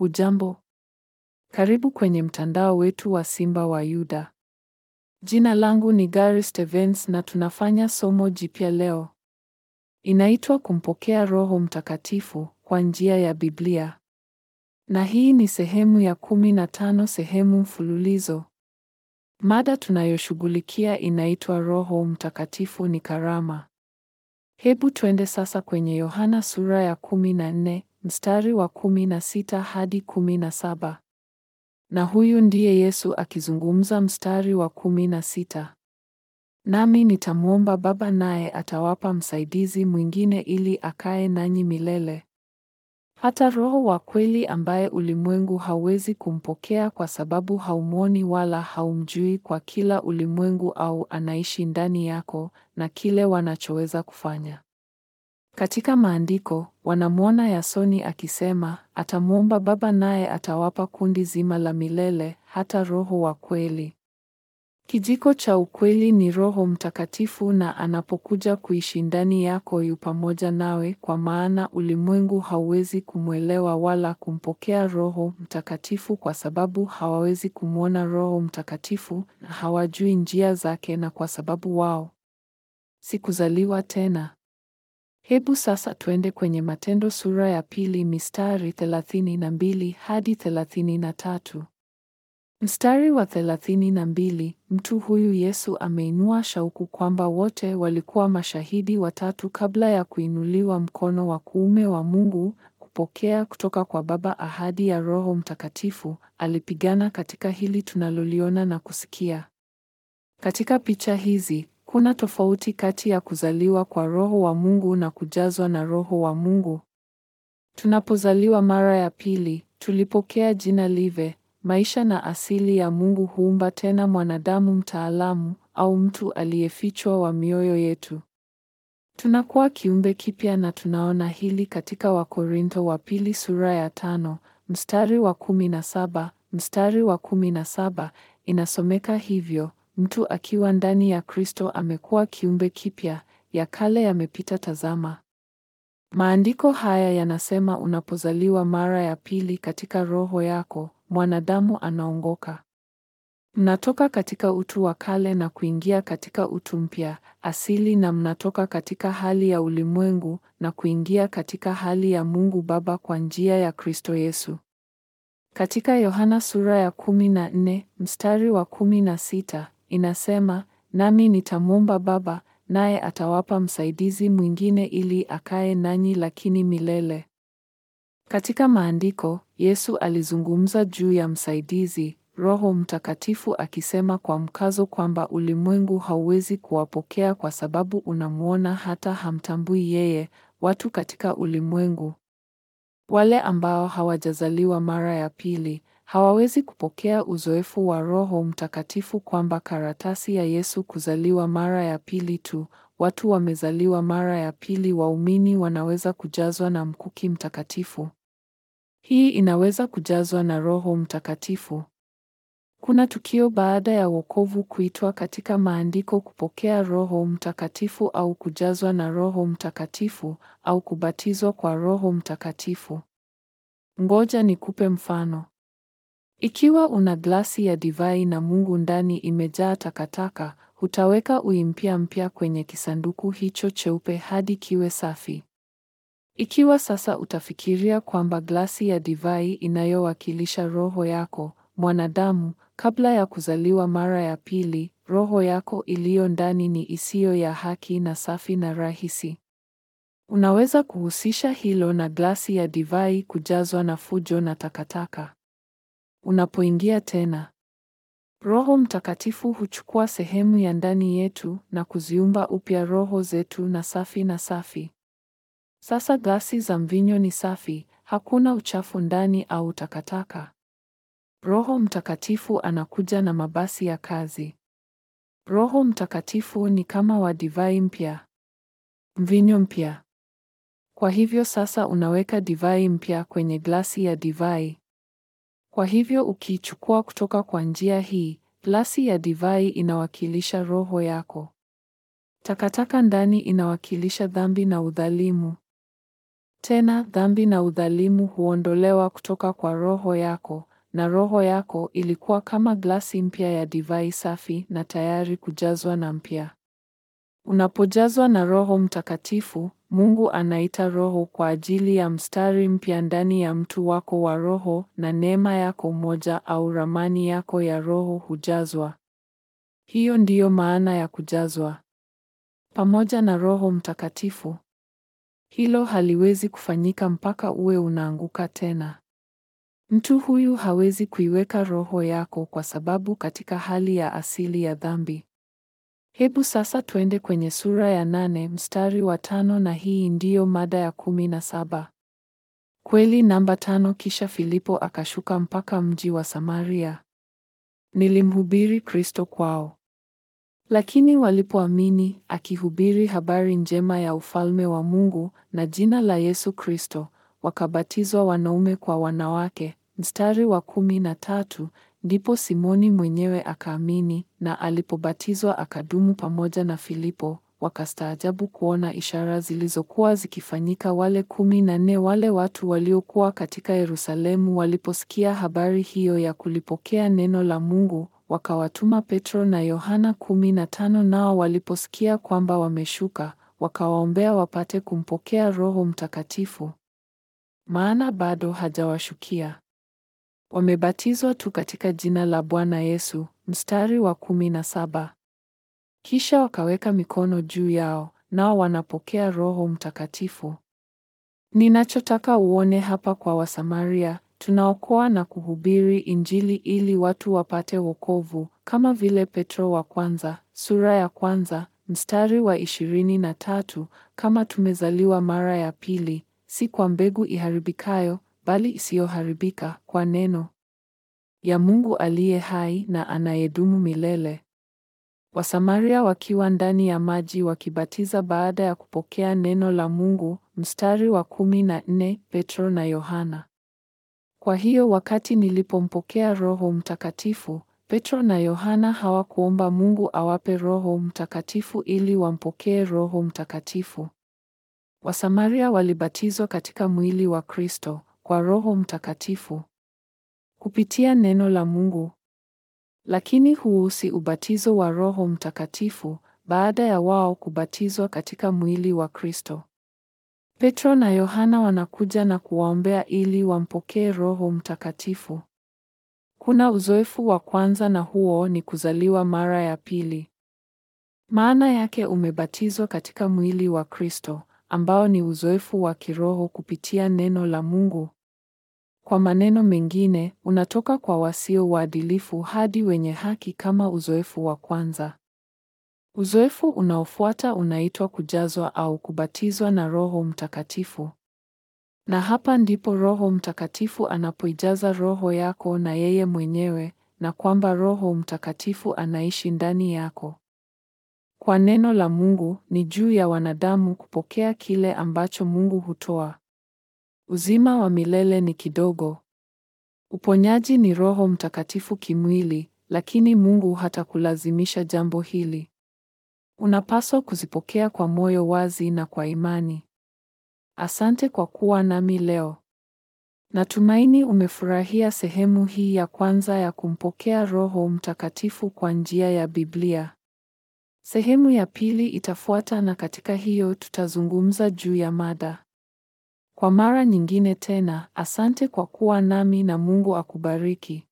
Hujambo? Karibu kwenye mtandao wetu wa Simba wa Yuda. Jina langu ni Gary Stevens na tunafanya somo jipya leo. Inaitwa Kumpokea Roho Mtakatifu kwa njia ya Biblia. Na hii ni sehemu ya kumi na tano sehemu mfululizo. Mada tunayoshughulikia inaitwa Roho Mtakatifu ni karama. Hebu twende sasa kwenye Yohana sura ya kumi na nne mstari wa kumi na sita hadi kumi na saba. Na huyu ndiye Yesu akizungumza mstari wa kumi na sita. Nami nitamwomba Baba naye atawapa msaidizi mwingine ili akae nanyi milele. Hata Roho wa kweli ambaye ulimwengu hauwezi kumpokea kwa sababu haumwoni wala haumjui, kwa kila ulimwengu au anaishi ndani yako na kile wanachoweza kufanya. Katika maandiko wanamwona Yasoni akisema atamwomba Baba naye atawapa kundi zima la milele, hata Roho wa kweli. Kijiko cha ukweli ni Roho Mtakatifu, na anapokuja kuishi ndani yako yu pamoja nawe, kwa maana ulimwengu hauwezi kumwelewa wala kumpokea Roho Mtakatifu kwa sababu hawawezi kumwona Roho Mtakatifu na hawajui njia zake, na kwa sababu wao si kuzaliwa tena. Hebu sasa twende kwenye Matendo sura ya pili mistari thelathini na mbili hadi thelathini na tatu. Mstari wa thelathini na mbili, mtu huyu Yesu ameinua shauku kwamba wote walikuwa mashahidi watatu kabla ya kuinuliwa mkono wa kuume wa Mungu kupokea kutoka kwa Baba ahadi ya Roho Mtakatifu. Alipigana katika hili tunaloliona na kusikia. Katika picha hizi kuna tofauti kati ya kuzaliwa kwa Roho wa Mungu na kujazwa na Roho wa Mungu. Tunapozaliwa mara ya pili, tulipokea jina live maisha na asili ya Mungu huumba tena mwanadamu mtaalamu au mtu aliyefichwa wa mioyo yetu. Tunakuwa kiumbe kipya na tunaona hili katika Wakorintho wa pili sura ya tano mstari wa kumi na saba. Mstari wa kumi na saba inasomeka hivyo: mtu akiwa ndani ya Kristo amekuwa kiumbe kipya, ya kale yamepita, tazama. Maandiko haya yanasema unapozaliwa mara ya pili katika roho yako mwanadamu anaongoka. Mnatoka katika utu wa kale na kuingia katika utu mpya asili, na mnatoka katika hali ya ulimwengu na kuingia katika hali ya Mungu Baba kwa njia ya Kristo Yesu. Katika Yohana sura ya kumi na nne mstari wa kumi na sita inasema, nami nitamwomba Baba naye atawapa msaidizi mwingine ili akae nanyi lakini milele. Katika maandiko Yesu alizungumza juu ya msaidizi Roho Mtakatifu akisema kwa mkazo kwamba ulimwengu hauwezi kuwapokea kwa sababu unamwona hata hamtambui yeye. Watu katika ulimwengu, wale ambao hawajazaliwa mara ya pili, hawawezi kupokea uzoefu wa Roho Mtakatifu, kwamba karatasi ya Yesu kuzaliwa mara ya pili tu. Watu wamezaliwa mara ya pili, waumini wanaweza kujazwa na mkuki mtakatifu. Hii inaweza kujazwa na Roho Mtakatifu. Kuna tukio baada ya wokovu kuitwa katika maandiko kupokea Roho Mtakatifu au kujazwa na Roho Mtakatifu au kubatizwa kwa Roho Mtakatifu. Ngoja nikupe mfano. Ikiwa una glasi ya divai na Mungu ndani imejaa takataka, hutaweka ui mpya mpya kwenye kisanduku hicho cheupe hadi kiwe safi. Ikiwa sasa utafikiria kwamba glasi ya divai inayowakilisha roho yako mwanadamu, kabla ya kuzaliwa mara ya pili, roho yako iliyo ndani ni isiyo ya haki na safi na rahisi. Unaweza kuhusisha hilo na glasi ya divai kujazwa na fujo na takataka. Unapoingia tena, Roho Mtakatifu huchukua sehemu ya ndani yetu na kuziumba upya roho zetu na safi na safi. Sasa glasi za mvinyo ni safi, hakuna uchafu ndani au takataka. Roho Mtakatifu anakuja na mabasi ya kazi. Roho Mtakatifu ni kama wa divai mpya, mvinyo mpya. Kwa hivyo sasa unaweka divai mpya kwenye glasi ya divai. Kwa hivyo ukiichukua kutoka kwa njia hii, glasi ya divai inawakilisha roho yako. Takataka ndani inawakilisha dhambi na udhalimu. Tena dhambi na udhalimu huondolewa kutoka kwa roho yako, na roho yako ilikuwa kama glasi mpya ya divai safi na tayari kujazwa na mpya. Unapojazwa na Roho Mtakatifu, Mungu anaita Roho kwa ajili ya mstari mpya ndani ya mtu wako wa roho na neema yako moja au ramani yako ya roho hujazwa. Hiyo ndiyo maana ya kujazwa pamoja na Roho Mtakatifu. Hilo haliwezi kufanyika mpaka uwe unaanguka tena. Mtu huyu hawezi kuiweka roho yako kwa sababu katika hali ya asili ya dhambi. Hebu sasa twende kwenye sura ya nane mstari wa tano na hii ndiyo mada ya kumi na saba. Kweli namba tano. Kisha Filipo akashuka mpaka mji wa Samaria. Nilimhubiri Kristo kwao. Lakini walipoamini, akihubiri habari njema ya ufalme wa Mungu na jina la Yesu Kristo, wakabatizwa wanaume kwa wanawake. Mstari wa kumi na tatu. Ndipo Simoni mwenyewe akaamini, na alipobatizwa akadumu pamoja na Filipo. Wakastaajabu kuona ishara zilizokuwa zikifanyika. Wale kumi na nne wale watu waliokuwa katika Yerusalemu waliposikia habari hiyo ya kulipokea neno la Mungu, wakawatuma Petro na Yohana kumi na tano. Nao waliposikia kwamba wameshuka, wakawaombea wapate kumpokea Roho Mtakatifu, maana bado hajawashukia wamebatizwa tu katika jina la Bwana Yesu. Mstari wa kumi na saba. Kisha wakaweka mikono juu yao, nao wanapokea Roho Mtakatifu. Ninachotaka uone hapa kwa Wasamaria, tunaokoa na kuhubiri Injili ili watu wapate wokovu, kama vile Petro wa kwanza sura ya kwanza mstari wa ishirini na tatu, kama tumezaliwa mara ya pili, si kwa mbegu iharibikayo bali isiyoharibika, kwa neno ya Mungu aliye hai na anayedumu milele. Wasamaria wakiwa ndani ya maji wakibatiza baada ya kupokea neno la Mungu. Mstari wa kumi na nne, Petro na Yohana. Kwa hiyo wakati nilipompokea Roho Mtakatifu, Petro na Yohana hawakuomba Mungu awape Roho Mtakatifu ili wampokee Roho Mtakatifu. Wasamaria walibatizwa katika mwili wa Kristo kwa Roho Mtakatifu kupitia neno la Mungu. Lakini huu si ubatizo wa Roho Mtakatifu baada ya wao kubatizwa katika mwili wa Kristo. Petro na Yohana wanakuja na kuwaombea ili wampokee Roho Mtakatifu. Kuna uzoefu wa kwanza na huo ni kuzaliwa mara ya pili. Maana yake umebatizwa katika mwili wa Kristo ambao ni uzoefu wa kiroho kupitia neno la Mungu. Kwa maneno mengine, unatoka kwa wasio waadilifu hadi wenye haki kama uzoefu wa kwanza. Uzoefu unaofuata unaitwa kujazwa au kubatizwa na Roho Mtakatifu. Na hapa ndipo Roho Mtakatifu anapoijaza roho yako na yeye mwenyewe na kwamba Roho Mtakatifu anaishi ndani yako. Kwa neno la Mungu ni juu ya wanadamu kupokea kile ambacho Mungu hutoa. Uzima wa milele ni kidogo. Uponyaji ni Roho Mtakatifu kimwili, lakini Mungu hatakulazimisha jambo hili. Unapaswa kuzipokea kwa moyo wazi na kwa imani. Asante kwa kuwa nami leo. Natumaini umefurahia sehemu hii ya kwanza ya kumpokea Roho Mtakatifu kwa njia ya Biblia. Sehemu ya pili itafuata na katika hiyo tutazungumza juu ya mada. Kwa mara nyingine tena, asante kwa kuwa nami na Mungu akubariki.